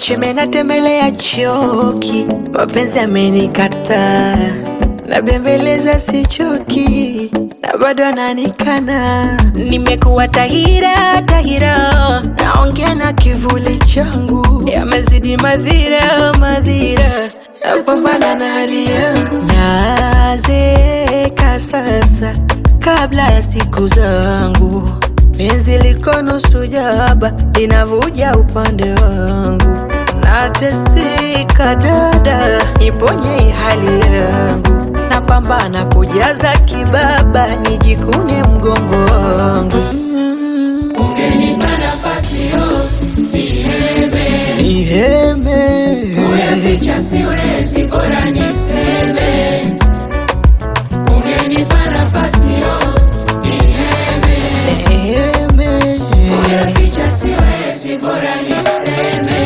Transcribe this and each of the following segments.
cheme natembelea choki, mapenzi amenikataa, nabembeleza sichoki, na bado ananikana. Nimekuwa tahira tahira, naongea na kivuli changu, yamezidi madhira madhira, napambana na hali yangu, nazeeka sasa kabla ya siku zangu penzi liko nusu jaba linavuja upande wangu, nateseka dada, niponye hii hali yangu, napambana kujaza kibaba, nijikune mgongo wangu. Ungenipa nafasi yo niheme, Niheme, kuyaficha siwezi, bora niseme. Ungenipa nafasi yo niheme, niheme, kuyaficha siwezi, bora niseme.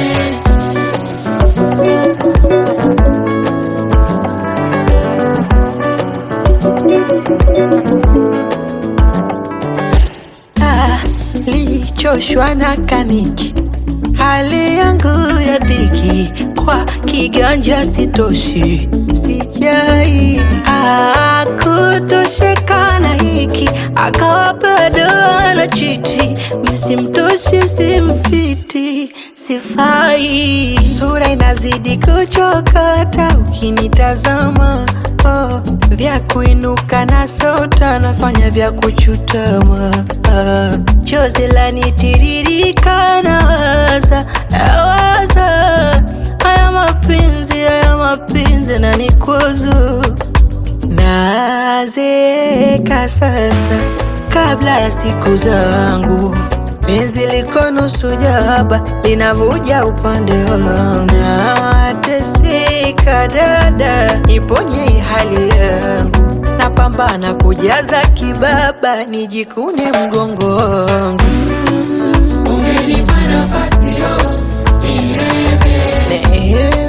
Ah, lichoshwa na kaniki, hali yangu ya dhiki, kwa kiganja sitoshi, sijai ah, kutosheka na hiki, akawa bado anachiti, misimtoshi, simfiti, sifai, sura inazidi kuchokota ukinitazama oh, vya kuinuka na sota nafanya vya kuchutama ah, chozi lanitiririka nawaza nawaza haya mapenzi haya mapenzi na nikwazo nazeeka sasa kabla ya siku zangu penzi liko nusu jaba linavuja upande wangu nateseka dada niponye hii hali yangu napambana kujaza kibaba nijikune mgongo wangu Ungenipa nafasi yo niheme, Neema